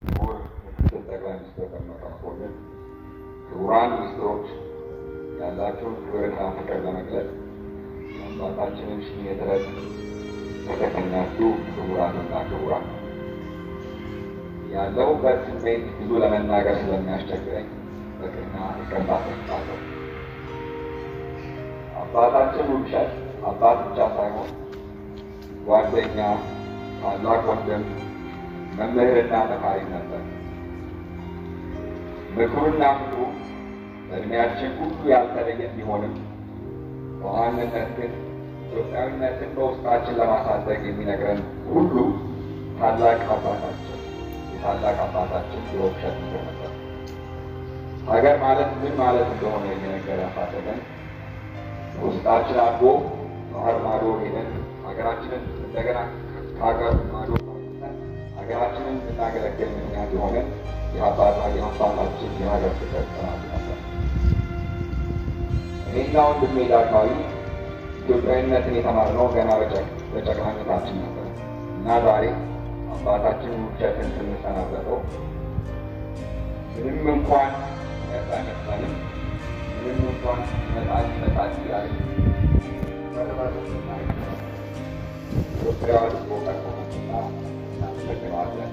ክቡር ምክትል ጠቅላይ ሚኒስትር ደመቀ መኮንን፣ ክቡራን ሚኒስትሮች ያላቸውን ክብርና ፍቅር ለመግለጽ የአባታችንን ሽኝት ዕለት የተገኛችሁ ክቡራንና ክቡራን ያለሁበት ስሜት ብዙ ለመናገር ስለሚያስቸግረኝ በቅድሚያ ይቅርታ ጠይቃለሁ። አባታችን ውብሸት አባት ብቻ ሳይሆን ጓደኛ፣ ታላቅ ወንድም፣ መምህርና መካሪ ነበር። ምክሩና ፍቅሩ በእድሜያችን ሁሉ ያልተለየ ቢሆንም በዋናነት ግን ኢትዮጵያዊነትን በውስጣችን ለማሳደግ የሚነግረን ሁሉ ታላቅ አባታችን የታላቅ አባታችን የውብሸት ምክር ነበር። ሀገር ማለት ምን ማለት እንደሆነ የሚነገር ያሳደገን ውስጣችን አድጎ ባህር ማዶ ሄደን ሀገራችንን እንደገና ከሀገር ማዶ ሀገራችንን እንድናገለግል ምክንያት የሆነ የአባታችን የሀገር ፍቅር ጽናቱ ነበር። እኔና ወንድሜ ዳግማዊ ኢትዮጵያዊነትን የተማርነው ገና በጨቅላነታችን ነበር እና ዛሬ አባታችን ውብሸትን ስንሰናበተው ምንም እንኳን ነጻ ይመስለንም ምንም እንኳን ይመጣል ይመጣል እያለ ኢትዮጵያ ልቦ ቀርቦናልና እናመሰግነዋለን።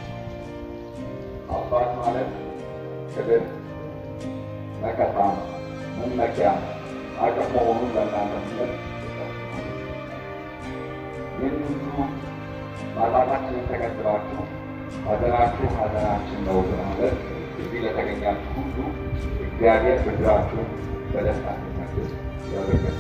አባት ማለት ክብር፣ መከታ፣ መመኪያ፣ አቅም መሆኑን ለእናንተ ስለት ይህን ሁሉ ማጣታችንን ተገንዝባችሁ ሐዘናችሁ ሐዘናችን ነው በማለት እዚህ ለተገኛችሁ ሁሉ እግዚአብሔር ብድራችሁን በደስታ እንዲመልስ ያደርጋል።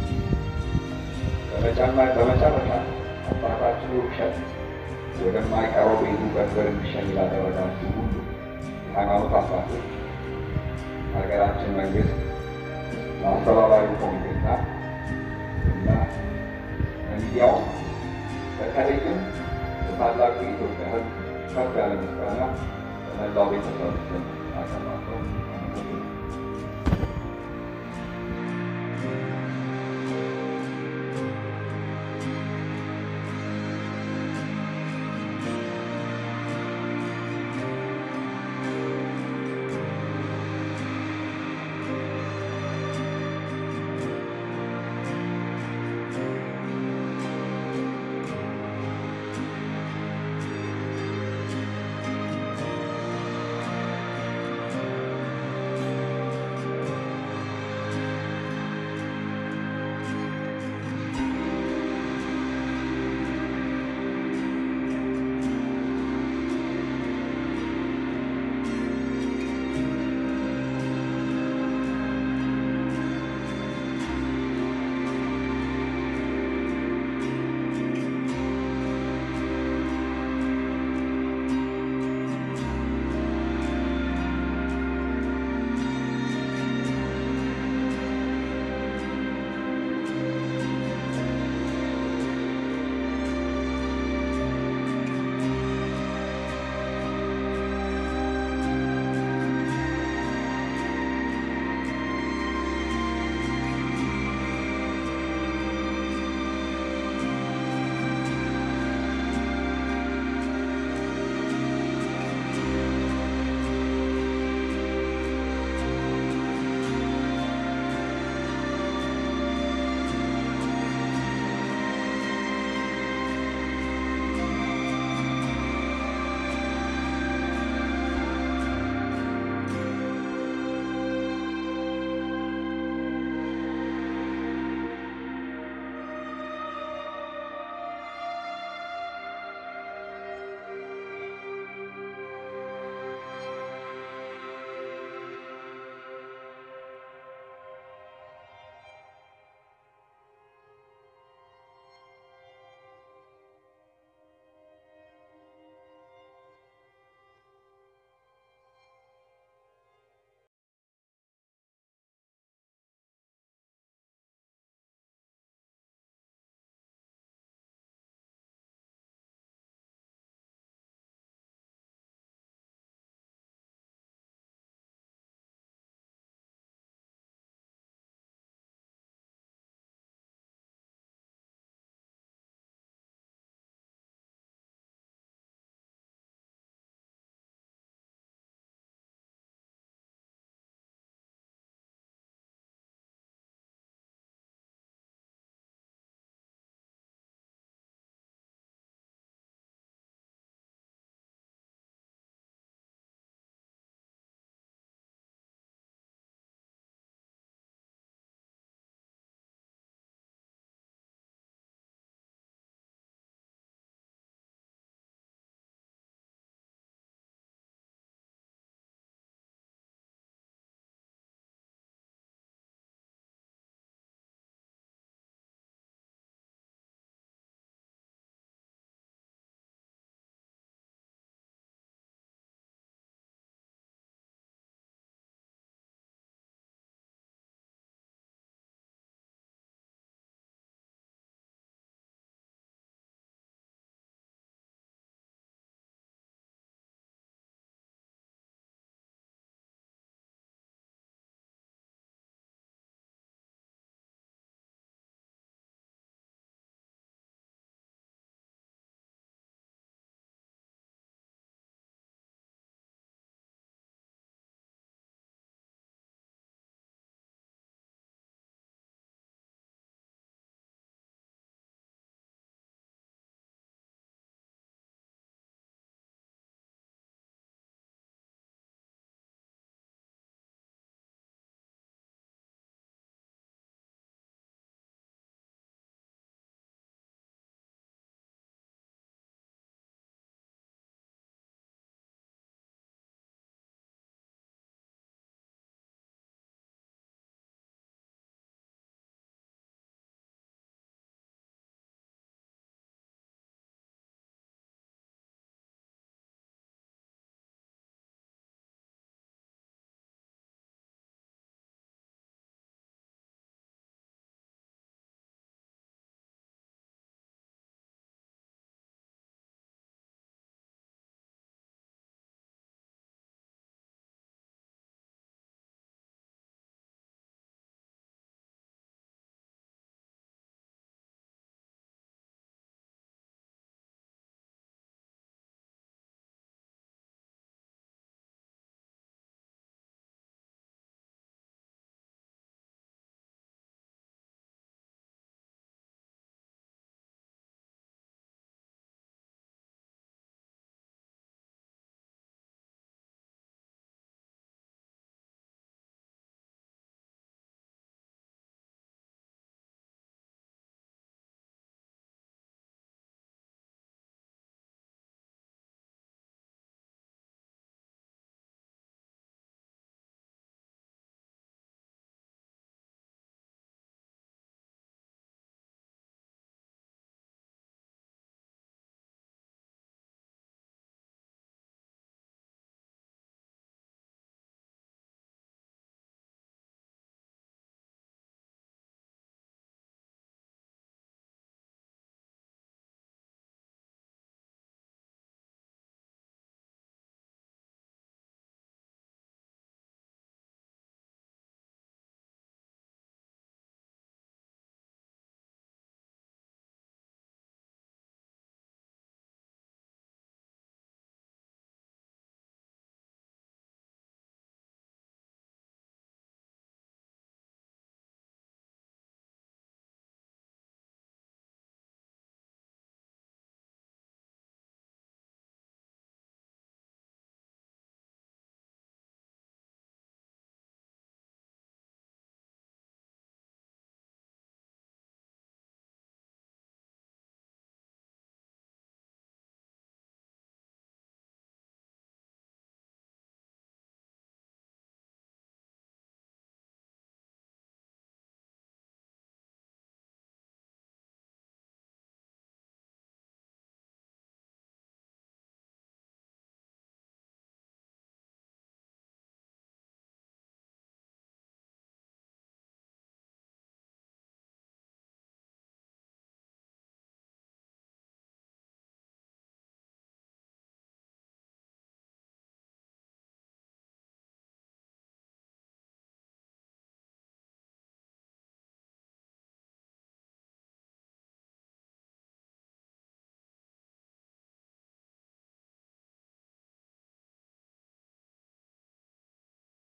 በመጨረሻ አባታችን ውብሸት ወደማይቀረው ቤቱ በክብር እንዲሸኝ ላደረጋችሁ ሁሉ የሃይማኖት አባቶች፣ ሀገራችን መንግስት፣ ለአስተባባሪ ኮሚቴና እና ለሚዲያው በተለይም በታላቁ የኢትዮጵያ ሕዝብ ከፍ ያለ ምስጋና በመላው ቤተሰብ ስም አቀርባለሁ።